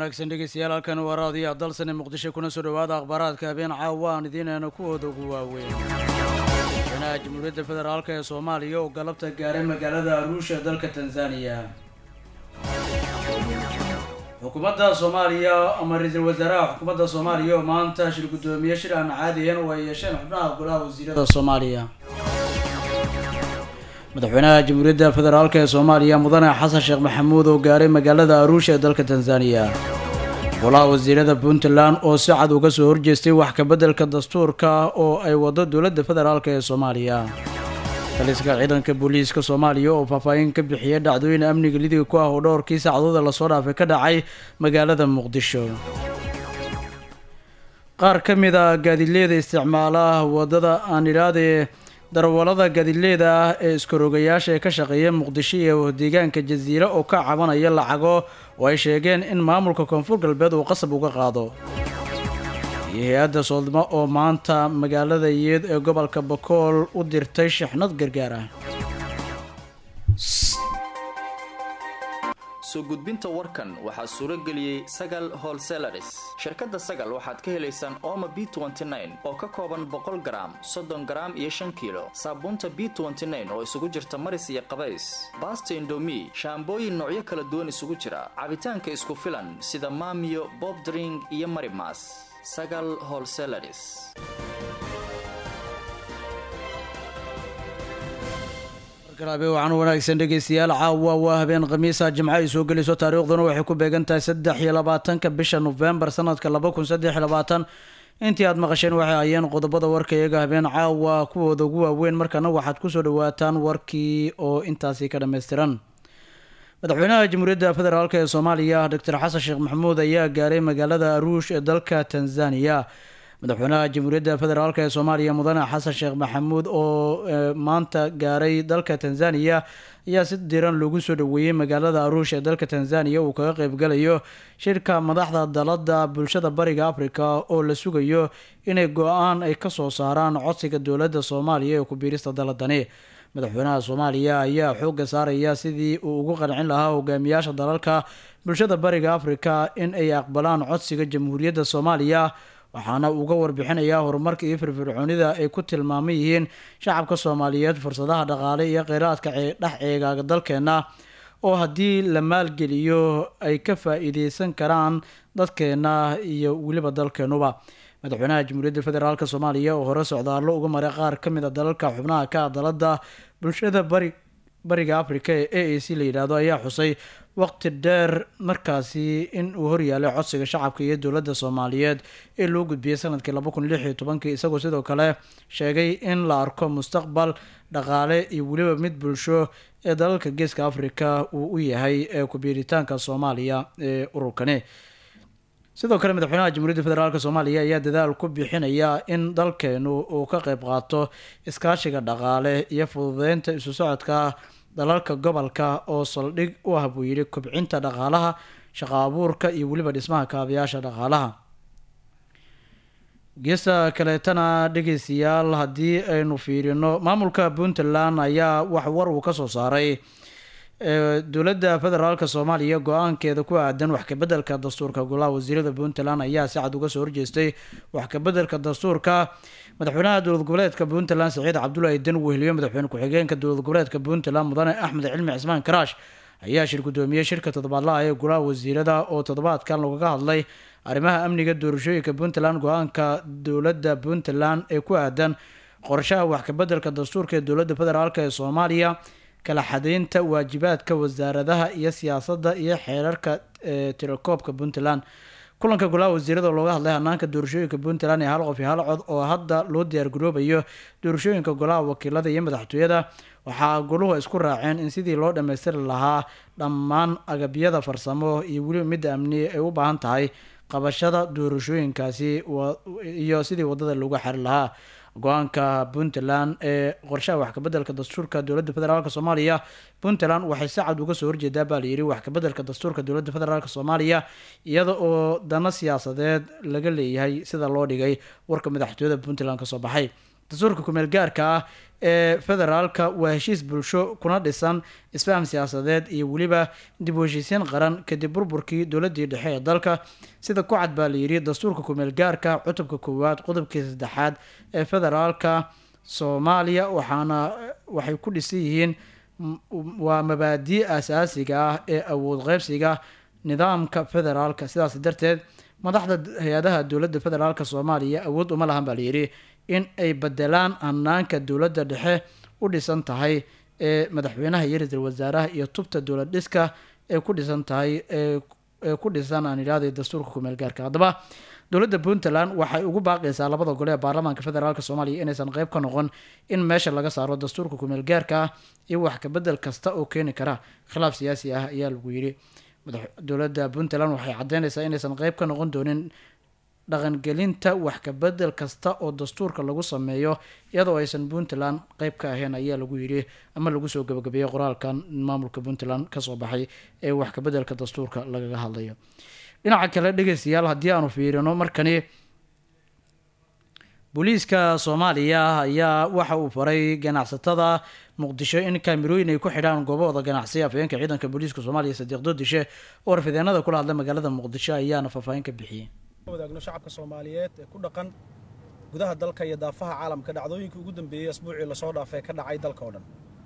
wanaagsan dhegeystayaal halkan waa raadiyo dalsane muqdisho kuna soo dhowaada akhbaaraadka habeen caawa aan idiinayna kuwooda ugu waaweyn madaxweynaha jamhuuriyadda federaalk ee soomaaliya oo galabta gaaray magaalada aruusha dalka tanzaniya xukuumadda soomaaliya ama ra-iisul wasaaraha xukuumadda soomaaliya oo maanta shir guddoomiye shir aan caadiyan oo ay yeesheen xubnaha golaha wasiirada soomaaliya madaxweynaha jamhuuriyadda federaalk ee soomaaliya mudane xasan sheekh maxamuud oo gaaray magaalada aruusha ee dalka tanzaniya golaha wasiirada puntland oo si cad uga soo horjeestay wax kabeddelka dastuurka oo ay wado dowladda federaalk ee soomaaliya taliska ciidanka booliiska soomaaliya oo faahfaahin ka bixiyay dhacdooyin amniga lidiga ku ah oo dhowrkii saacadooda lasoo dhaafay ka dhacay magaalada muqdisho qaar ka mid a gaadiidleyda isticmaalaha wadada aan idhahdee darawalada gaadiidleyda ah ee iskarogayaasha ee ka shaqeeya muqdisho iyo deegaanka jasiire oo ka cabanaya lacago oo ay sheegeen in maamulka koonfur galbeed uu qasab uga qaado iyo hay-adda soodmo oo maanta magaalada yeed ee gobolka bakool u dirtay shixnad gargaar ah soo gudbinta warkan waxaa suuro geliyey sagal holselaris shirkadda sagal waxaad ka helaysaan ooma b oo ka kooban boqol garaam soddon garaam iyo shan kiilo saabuunta b oo isugu jirta maris iyo qabays baasta indomi shaambooyin noocyo kala duwan isugu jira cabitaanka isku filan sida maamiyo bob dring iyo marimas sagal holselaris garaabe waxaan wanaagsan dhegeystayaal caawa waa habeen khamiisa jimco ay soo gelayso taariikhduna waxay ku beegan tahay saddex iyo labaatanka bisha nofembar sanadka laba kun saddex iyo labaatan intii aad maqasheen waxay ayeen qodobada warka iyaga habeen caawa kuwooda ugu waaweyn markana waxaad kusoo dhawaataan warkii oo intaasi ka dhammaystiran madaxweynaha jamhuuriyadda federaalk ee soomaaliya doctor xasan sheekh maxamuud ayaa gaaray magaalada aruush ee dalka tanzaniya madaxweynaha jamhuuriyadda federaalk ee soomaaliya mudane xasan sheekh maxamuud oo maanta gaaray dalka tanzaniya ayaa si diran loogu soo dhaweeyey magaalada aruush ee dalka tanzaniya uu kaga qeybgalayo shirka madaxda dalada bulshada bariga africa oo la sugayo inay go-aan ay kasoo saaraan codsiga dowladda soomaaliya ee ku-biirista daladani madaxweynaha soomaaliya ayaa xoogga saaraya sidii uu ugu qancin lahaa hogaamiyaasha dalalka bulshada bariga africa in ay aqbalaan codsiga jamhuuriyadda soomaaliya waxaana uga warbixinayaa horumarka iyo firfircoonida ay ku tilmaaman yihiin shacabka soomaaliyeed fursadaha dhaqaale iyo kheyraadka dhex ceegaaga dalkeena oo haddii la maalgeliyo ay ka faa-iideysan karaan dadkeena iyo weliba dalkeenuba madaxweynaha jamhuuriyadda federaalk soomaaliya oo hore socdaallo uga maray qaar ka mid a dalalka xubnaha ka dalada bulshada bari bariga africa ee a a c la yidhaahdo ayaa xusay waqti dheer markaasi in uu horyaalay codsiga shacabka iyo dowladda soomaaliyeed ee loo gudbiyey sanadkii laba kun lix iyo tobankii isagoo sidoo kale sheegay in la arko mustaqbal dhaqaale iyo weliba mid bulsho ee dalalka geeska africa uu u yahay ee ku-biiritaanka soomaaliya ee ururkani sidoo kale madaxweynaha jamhuuriyadda federaalk soomaaliya ayaa dadaal ku bixinaya in dalkeenu uu ka qeyb qaato iskaashiga dhaqaale iyo fududeynta isu socodka dalalka gobolka oo saldhig u ah buu yidhi kobcinta dhaqaalaha shaqo abuurka iyo weliba dhismaha kaabayaasha dhaqaalaha geesta kaleetana dhegeystayaal haddii aynu fiirino maamulka puntland ayaa wax war uu kasoo saaray dowladda federaalk soomaaliya go-aankeeda ku aadan wax kabeddelka dastuurka golaha wasiirada puntland ayaa si cad uga soo horjeestay wax kabeddelka dastuurka madaxweynaha dowlad goboleedka puntland saciid cabdulaahi dan weheliyo madaxweyne ku-xigeenka dowlad goboleedka puntland mudane axmed cilmi cismaan karaash ayaa shir guddoomiyey shirka toddobaadlaha ee golaha wasiirada oo toddobaadkan lagaga hadlay arrimaha amniga doorashooyinka puntland go-aanka dowladda puntland ee ku aadan qorshaha wax kabeddelka dastuurka ee dowladda federaalk ee soomaaliya kala xadeynta waajibaadka wasaaradaha iyo siyaasadda iyo xeerarka tirakoobka puntland kulanka golaha wasiirada looga hadlay hanaanka doorashooyinka puntland ee hal qof iyo hal cod oo hadda loo diyaargaroobayo doorashooyinka golaha wakiilada iyo madaxtooyada waxaa goluhu isku raaceen in sidii loo dhammaystiri lahaa dhammaan agabyada farsamo iyo weliba midda amni ay u baahan tahay qabashada doorashooyinkaasi iyo sidii wadada loogu xari lahaa go-aanka puntland ee qorshaha wax kabeddelka dastuurka dowladda federaalk soomaaliya puntland waxay si cad uga soo horjeedaa baa layidhi wax kabeddelka dastuurka dowladda federaalk soomaaliya iyada oo dano siyaasadeed laga leeyahay sida loo dhigay warka madaxtooyada puntland kasoo baxay dastuurka kumeel gaarka ah ee federaalka waa heshiis bulsho kuna dhisan isfaham siyaasadeed iyo weliba dib u heshiisiin qaran kadib burburkii dowladii dhexe ee dalka sida ku cad baa layidhi dastuurka kumeel gaarka cutubka koowaad qodobkii saddexaad ee federaalka soomaaliya waxaana waxay ku dhisan yihiin waa mabaadii asaasiga ah ee awood qeybsiga nidaamka federaalka sidaas darteed madaxda hay-adaha dowladda federaalk soomaaliya awood uma lahan baa layidhi in ay bedelaan hanaanka dowladda dhexe u dhisan tahay ee madaxweynaha iyo ra-iisul wasaaraha iyo tubta dowlad dhiska ee ku dhisan tahay ee ku dhisan aan idhahday dastuurka kumeel gaarka haddaba dowladda puntland waxay ugu baaqaysaa labada gole ee baarlamaanka federaalk soomaaliya inaysan qeyb ka noqon in meesha laga saaro dastuurka kumeel gaarka ah iyo wax kabedel kasta oo keeni kara khilaaf siyaasi ah ayaa lagu yidhi dowladda puntland waxay caddeynaysaa inaysan qeyb ka noqon doonin dhaqangelinta wax kabedel kasta oo dastuurka lagu sameeyo iyadoo aysan puntland qeyb ka ahayn ayaa lagu yidhi ama lagu soo gabagabeeyey qoraalkan maamulka puntland kasoo baxay ee wax kabedelka dastuurka lagaga hadlayo dhinaca kale dhegeystayaal haddii aanu fiirino markani booliiska soomaaliya ayaa waxa uu faray ganacsatada muqdisho in kaamirooyin ay ku xidhaan goobahooda ganacsi afhayeenka ciidanka booliiska soomaaliya sadiiq doodishe oo warfideenada kula hadla magaalada muqdisho ayaana faahfaahin ka bixiyey wadaagno shacabka soomaaliyeed ee ku dhaqan gudaha dalka iyo daafaha caalamka dhacdooyinkii ugu dambeeyey asbuucii lasoo dhaafay ka dhacay dalka oo dhan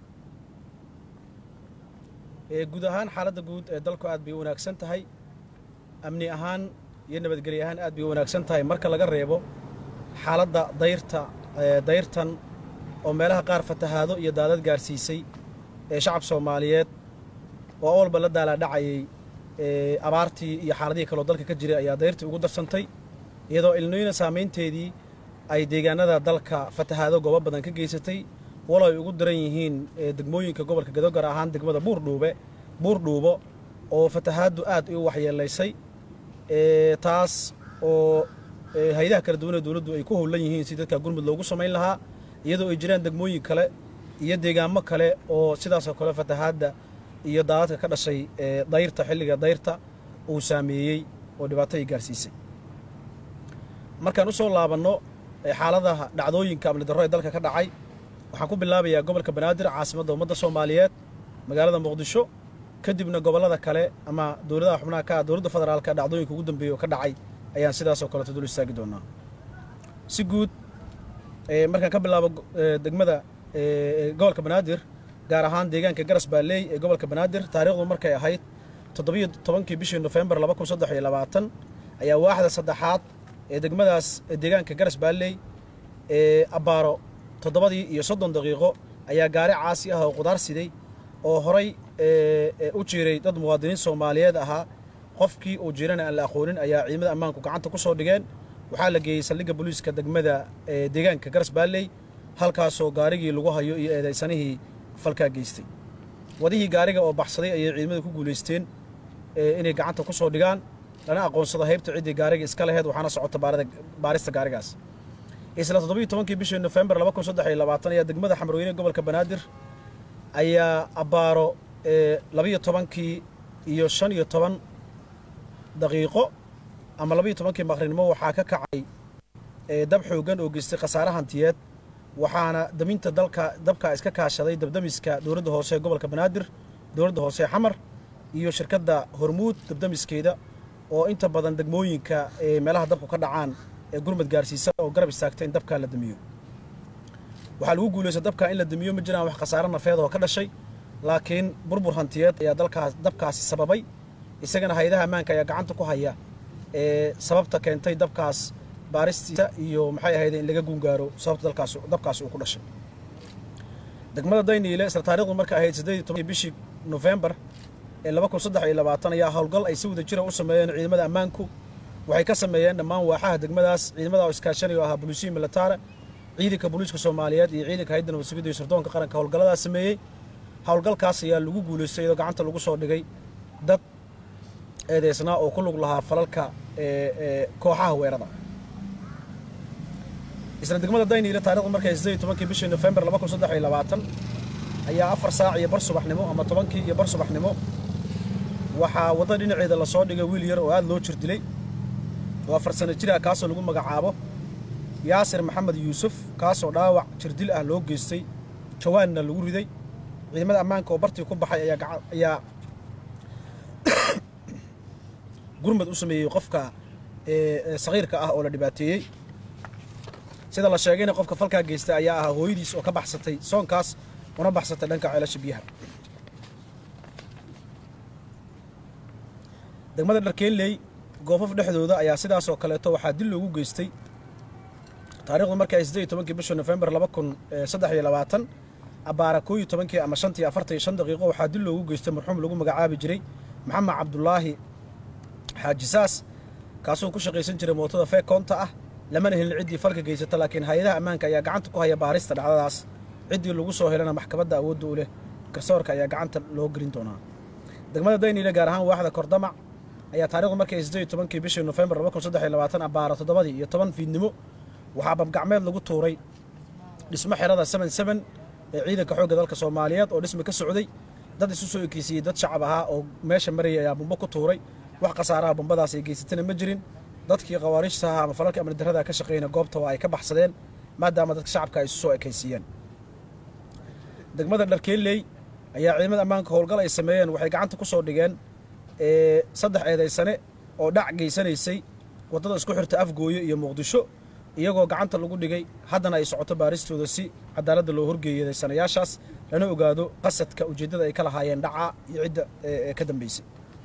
guud ahaan xaaladda guud ee dalku aad bay u wanaagsan tahay amni ahaan iyo nabadgelyo ahaan aad bay u wanaagsan tahay marka laga reebo xaaladda dayrta dayrtan oo meelaha qaar fatahaado iyo daadad gaarsiisay ee shacab soomaaliyeed oo awalba la daalaadhacayay abaartii iyo xaaladihii kaloo dalka ka jiray ayaa dayrtii ugu darsantay iyadoo ilnoyna saamaynteedii ay deegaanada dalka fatahaado goobo badan ka geysatay walo ay ugu daran yihiin degmooyinka gobolka gado gaar ahaan degmada buurdhuube buurdhuubo oo fatahaaddu aad u waxyeelaysay taas oo hay-adaha kala duwanee dowladdu ay ku howlan yihiin si dadka gurmud loogu samayn lahaa iyadoo ay jiraan degmooyin kale iyo deegaamo kale oo sidaasoo kale fatahaadda iyo daadadka ka dhashay dayrta xilliga dayrta uu saameeyey oo dhibaato ay gaarsiisay markaan u soo laabanno xaaladaha dhacdooyinka amni darro ee dalka ka dhacay waxaan ku bilaabayaa gobolka banaadir caasimadda ummadda soomaaliyeed magaalada muqdisho kadibna gobollada kale ama dowladaha xubnaha ka dowladda federaalka dhacdooyinka ugu dambeeya oo ka dhacay ayaan sidaasoo kaleeto dul istaagi doonaa si guud markaan ka bilaabo degmada gobolka banaadir gaar ahaan deegaanka garas baaleey ee gobolka banaadir taariikhdu markay ahayd toddobiyo tobankii bishii nofembar laba kun saddex iyo labaatan ayaa waaxda saddexaad ee degmadaas deegaanka garas baaleey ee abbaaro toddobadii iyo soddon daqiiqo ayaa gaari caasi ah oo qudaar siday oo horay u jiiray dad muwaadiniin soomaaliyeed ahaa qofkii uu jiirana aan la aqoonin ayaa ciidamada ammaanku gacanta ku soo dhigeen waxaa la geeyey saldhigga booliiska degmada deegaanka garas baalley halkaasoo gaarigii lagu hayo iyo eedaysanihii falkaa geystay wadihii gaariga oo baxsaday ayay ciidamada ku guulaysteen inay gacanta ku soo dhigaan lana aqoonsado haybta ciddii gaariga iska laheyd waxaana socota baarista gaarigaas isla toddobiyo tobankii bishii nofembar laba kun saddex iyo labaatan ayaa degmada xamrooyne gobolka banaadir ayaa abbaaro labiyo tobankii iyo shan iyo toban daqiiqo ama labayo tobankii maqrinimo waxaa ka kacay dab xoogan oo geystay khasaare hantiyeed waxaana daminta dalka dabka iska kaashaday dabdamiska dowladda hoose ee gobolka banaadir dowladda hoose ee xamar iyo shirkadda hormuud dabdamiskeeda oo inta badan degmooyinka ee meelaha dabku ka dhacaan ee gurmad gaarsiisa oo garab istaagta in dabkaa la damiyo waxaa lagu guulaysta dabkaa in la damiyo ma jiraan wax khasaare nafeed oo ka dhashay laakiin burbur hantiyeed ayaa dalkaas dabkaasi sababay isagana hay-adaha ammaanka ayaa gacanta ku haya ee sababta keentay dabkaas baaristiisa iyo maxay ahayd in laga gungaaro sababta dalkaas dabkaasi uu ku dhashay degmada dayniile isla taarikhdu marka ahayd siddeed iyo tobankii bishii nofembar ee laba kun saddex iyo labaatan ayaa howlgal ay si wada jira u sameeyeen ciidamada ammaanku waxay ka sameeyeen dhammaan waaxaha degmadaas ciidamada oo iskaashanaya oo ahaa booliisiya militaare ciidanka booliiska soomaaliyeed iyo ciidanka hayadda nabad sugidda iyo sirdoonka qaranka howlgalladaas sameeyey howlgalkaas ayaa lagu guulaystay iyadoo gacanta lagu soo dhigay dad eedeysnaa oo ku lug lahaa falalka kooxaha weerada isla degmada dayniile taarikhdu markay siddeed iyo tobankii bishii nofembar laba kun saddex iyo labaatan ayaa afar saac iyo bar subaxnimo ama tobankii iyo bar subaxnimo waxaa wadda dhinaceeda lasoo dhigay wiil yar oo aada loo jir dilay oo afar sano jira kaasoo lagu magacaabo yaasir maxamed yuusuf kaasoo dhaawac jirdil ah loo geystay jawaanna lagu riday ciidamada ammaanka oo bartii ku baxay ayaa gaca ayaa gurmad u sameeyey qofka saqiirka ah oo la dhibaateeyey sida la sheegayna qofka falkaa geysta ayaa ahaa hooyadiis oo ka baxsatay soonkaas una baxsatay dhanka ceelasha biyaha degmada dharkeenley goofaf dhexdooda ayaa sidaasoo kaleeto waxaa dil loogu geystay taarikhdu markii ay siddeed iyo tobankii bisha nofembar laba kun saddex iyo labaatan abbaara koo iyo tobankii ama shantii afartan iyo shan daqiiqo waxaa dil loogu geystay marxuum lagu magacaabi jiray maxamed cabdulaahi xaaji saas kaasoo ku shaqaysan jiray mootada feekoonta ah lamana helin ciddii falka geysata laakiin hay-adaha ammaanka ayaa gacanta ku haya baarista dhacdadaas ciddii lagu soo helana maxkamadda awoodda u leh garsoorka ayaa gacanta loo gelin doonaa degmada dayniile gaar ahaan waaxda kordamac ayaa taarikhdu markii ay siddeed iyo tobankii bishii nofembar laba kun saddex iyo labaatan abbaara toddobadii iyo toban fiidnimo waxaa babgacmeed lagu tuuray dhismo xerada seven seven ee ciidanka xoogga dalka soomaaliyeed oo dhismi ka socday dad isu soo ekeysiiyey dad shacab ahaa oo meesha marayay ayaa bumbo ku tuuray wax khasaaraha bumbadaas ay geysatana ma jirin dadkii khawaariijta ahaa ama falalka amni darrada ka shaqeeyna goobta waa ay ka baxsadeen maadaama dadka shacabka ay isu soo ekaysiiyeen degmada dharkeelley ayaa ciidamada ammaanka howlgal ay sameeyeen waxay gacanta ku soo dhigeen saddex eedaysane oo dhac geysanaysay waddada isku xirta afgooye iyo muqdisho iyagoo gacanta lagu dhigay haddana ay socoto baaristooda si cadaaladda loo horgeeyaday sanayaashaas lana ogaado qasadka ujeeddada ay ka lahaayeen dhaca iyo cidda ka dambaysay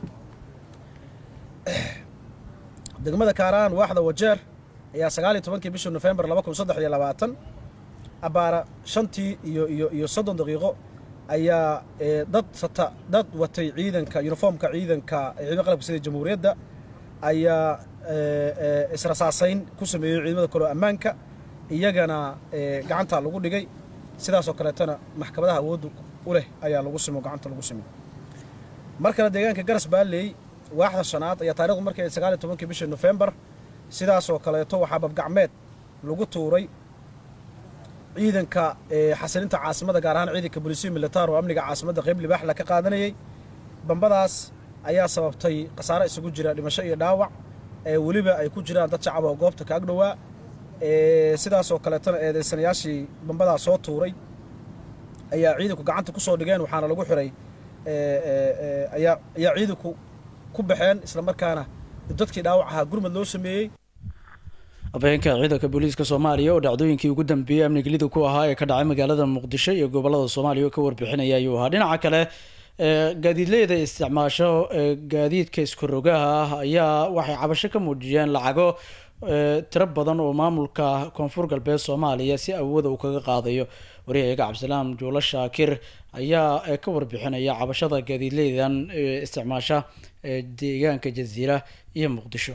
degmada kaaraan waaxda wajeer ayaa sagaal iyo tobankii bishii nofembar laba kun saddex iyo labaatan abbaara shantii iyo iyo iyo soddon daqiiqo ayaa dad sata dad watay ciidanka yuniformka ciidanka ciidamada qalabka sida jamhuuriyadda ayaa israsaasayn ku sameeyey ciidamada kaloo ammaanka iyagana gacanta lagu dhigay sidaasoo kaleetana maxkamadaha awoodda u leh ayaa lagu simo gacanta lagu simo mar kale deegaanka garas baalley waaxda shanaad ayaa taarikhdu markii ay sagaal iyo tobankii bishii nofembar sidaasoo kaleeto waxaa babgacmeed lagu tuuray ciidanka xasilinta caasimada gaar ahaan ciidanka bolisiyo militaar oo amniga caasimadda qayb libaaxla ka qaadanayay bambadaas ayaa sababtay khasaare isugu jira dhimasho iyo dhaawac weliba ay ku jiraan dad shacab oo goobta ka agdhowaa sidaasoo kaleetona eedeysanayaashii bambadaa soo tuuray ayaa ciidanku gacanta ku soo dhigeen waxaana lagu xiray ayaa ayaa ciidanku ku baxeen islamarkaana dadkii dhaawac ahaa gurmad loo sameeyey habeenka ciidanka booliiska soomaaliya oo dhacdooyinkii ugu dambeeyey amnigelidu ku ahaa ee ka dhacay magaalada muqdisho iyo gobolada soomaaliya oo ka warbixinaya ayuu ahaa dhinaca kale gaadiidleyda isticmaasho gaadiidka iskorogaha ah ayaa waxay cabasho ka muujiyeen lacago tiro badan oo maamulka koonfur galbeed soomaaliya si awooda uu kaga qaadayo waryahayaga cabdisalaam juulo shaakir ayaa ka warbixinaya cabashada gaadiidleydan isticmaasha deegaanka jaziira iyo muqdisho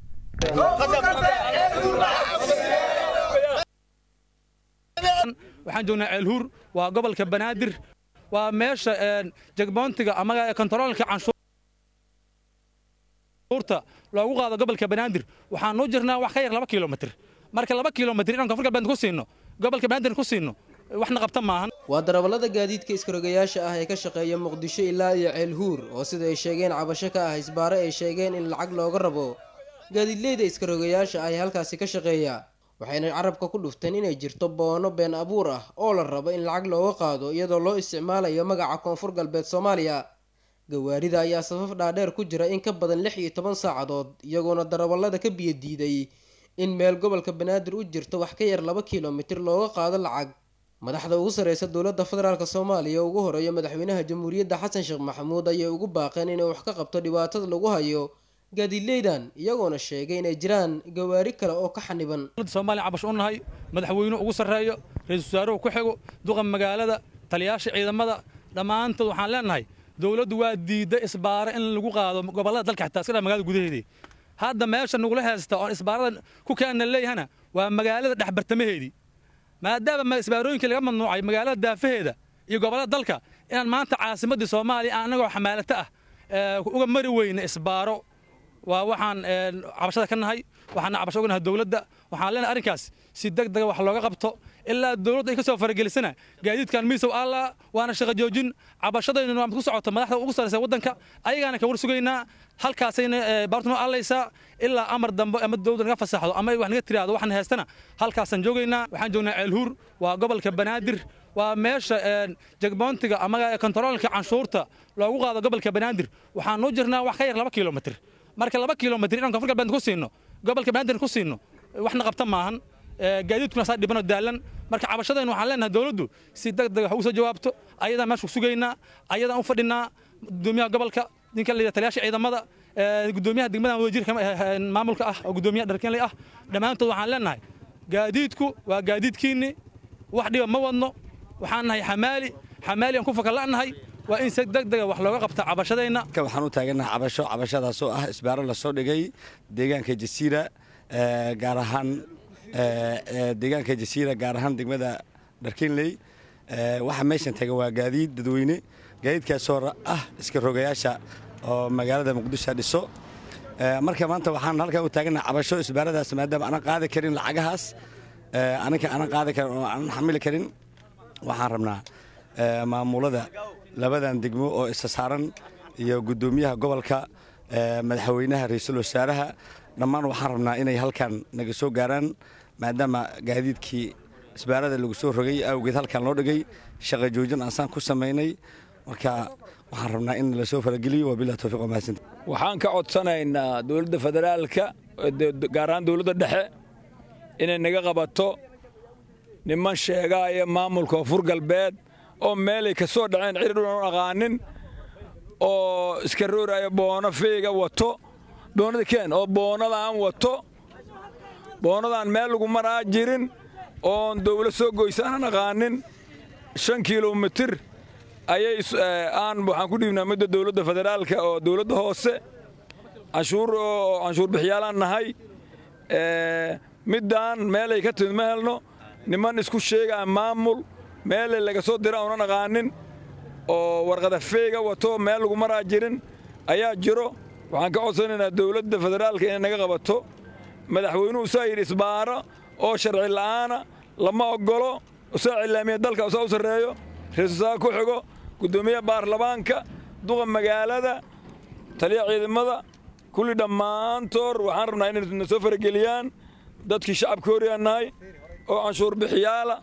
waxaan joognaa ceelhuur waa gobolka banaadir waa meesha jegboontiga ama kontaroolka canshuurta loogu qaado gobolka banaadir waxaan noo jirnaa wax ka yar laba kilomitr marka laba kilomitr inaan koonfur galbeed ku siino gobolka banaadir ku siino waxna qabta maahan waa darawallada gaadiidka iskarogayaasha ah ee ka shaqeeya muqdisho ilaa iyo ceelhuur oo sida ay sheegeen cabasho ka ah isbaare ay sheegeen in lacag looga rabo gaadiidleyda iskarogayaasha ah ee halkaasi ka shaqeeya waxayna carabka ku dhufteen inay jirto boono been abuur ah oo la rabo in lacag looga qaado iyadoo loo isticmaalayo magaca koonfur galbeed soomaaliya gawaarida ayaa safaf dhaadheer ku jira in ka badan lix iyo toban saacadood iyagoona darawallada ka biyo diiday in meel gobolka banaadir u jirto wax ka yar laba kilomitir looga qaado lacag madaxda ugu sarreysa dowladda federaalk soomaaliya ugu horeeya madaxweynaha jamhuuriyadda xasan sheekh maxamuud ayay ugu baaqeen inay wax ka qabto dhibaatada lagu hayo gaadiidleydan iyagoona sheegay inay jiraan gawaari kale oo ka xaniban soomaaliya cabash u nahay madaxweynuhu ugu sarreeyo ra-iisul wasaaruhu ku xigo duqa magaalada taliyaasha ciidamada dhammaantood waxaan leenahay dowladdu waa diidda isbaare in lagu qaado gobollada dalka xitaa iska dhaa magaalada gudaheedii hadda meesha nagula haysta oon isbaarada ku keenna leeyahana waa magaalada dhexbartamaheedii maadaama isbaarooyinkii laga mamnuucay magaalada daafaheeda iyo gobollada dalka inaan maanta caasimaddii soomaaliya aan annagoo xamaalato ah uga mari weyna isbaaro waa waxaan cabashada ka nahay waxaana cabasho uga nahay dowladda waxaan leenahay arrinkaas si deg dega wax looga qabto ilaa dowladda ay ka soo faragelisana gaadiidkan miisow alla waana shaqo joojin cabashadaynu waa mid ku socoto madaxda ugu sarraysa waddanka ayagaana ka war sugaynaa halkaasayna baartuna allaysaa ilaa amar dambe ama dowladda naga fasaxdo ama wax naga tiraahdo waxna heestana halkaasaan joogaynaa waxaan joognaa ceelhuur waa gobolka banaadir waa meesha jegboontiga ama kontaroolka canshuurta loogu qaado gobolka banaadir waxaan u jirnaa wax ka yar laba kilomitr marka laba kilomitr inaan koonfur galbeed ku siino gobolka banaadir ku siino waxna qabta maahan gaadiidkuna saa dhibanoo daalan marka cabashadaynu waxaan leenahay dowladdu si deg deg wax ugu soo jawaabto ayadaan meesha sugaynaa ayadaan u fadhinaa gudoomiyaha gobolka ninka la taliyaasha ciidamada gudoomiyaha degmada wasiirka maamulka ah oo gudoomiyaha dharkeenley ah dhammaantood waxaan leenahay gaadiidku waa gaadiidkiinni wax dhiba ma wadno waxaan nahay xamaali xamaali aan ku fakalla'nahay waa in si deg dega wax looga qabta cabashadayna waxaan u taagannahay cabasho cabashadaasoo ah isbaaro lasoo dhigay deegaanka jasiira gaar ahaan deegaanka jasiira gaar ahaan degmada dharkinley waxa meeshan taga waa gaadiid dadweyne gaadiidkaasoo ah iska rogayaasha oo magaalada muqdisho dhiso marka maanta waxaan halkan u taagannahay cabasho isbaaradaas maadaama aanan qaadi karin lacagahaas aninka aanan qaadi karin oo aanan xamili karin waxaan rabnaa maamulada labadan degmo oo isa saaran iyo guddoomiyaha gobolka madaxweynaha ra-iisul wasaaraha dhammaan waxaan rabnaa inay halkan naga soo gaaraan maadaama gaadiidkii isbaarada lagu soo rogay awgeed halkan loo dhigay shaqa joojin aansaan ku samaynay marka waxaan rabnaa in la soo farageliyo wabilah towfiiq wamahadsanti waxaan ka codsanaynaa dowladda federaalka gaar ahaan dowladda dhexe inay naga qabato niman sheegaaya maamulka koonfur galbeed oo meelay ka soo dhaceen ciridhunan aqaanin oo iska rooraya boono feega wato boonada keen oo boonadaan wato boonadaan meel lagu maraa jirin oon dawlad soo goysaanan aqaanin shan kilomitir ayay aan waxaan ku dhiibnaa midda dowladda federaalka oo dowladda hoose canshuur oo canshuur bixiyaalaan nahay middaan meelay ka timid ma helno niman isku sheegaa maamul meelay laga soo dira uunan aqaanin oo warqada feega wato meel lagu maraa jirin ayaa jiro waxaan ka codsanaynaa dowladda federaalka inay naga qabato madaxweynuhu saa yidhi isbaaro oo sharci la'aana lama oggolo usaa cilaamiya dalka usaa u sarreeyo ra-iisulwasaare ku xigo guddoomiyaha baarlamaanka duqa magaalada taliya ciidamada kulli dhammaantood waxaan rabnaa inay na soo farageliyaan dadkii shacabka horiyaan nahay oo canshuur bixiyaala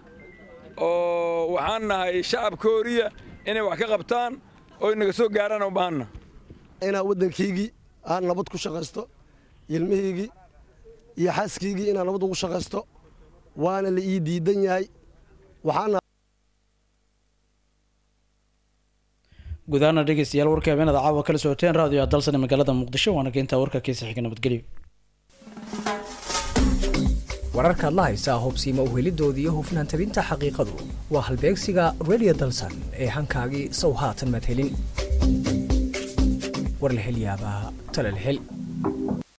oo waxaan nahay shacabka horiya inay wax ka qabtaan oo naga soo gaaraan u baahanna inaan waddankaygii aan nabad ku shaqaysto ilmihaygii iyo xaaskaygii inaan nabad ugu shaqaysto waana la ii diidan yahay waxaana gudaana dhegeystayaal warka habeenada caawa kala socoteen raadiyo dalsan ee magaalada muqdisho waana keentaa warka kiisa xiga nabadgelyo wararkaad la haysaa hubsiima uhelidoodii iyo hufnaan tabinta xaqiiqadu waa halbeegsiga radio dalsan ee hankaagii sow haatan maad helin war la hel yaabaa tala la hel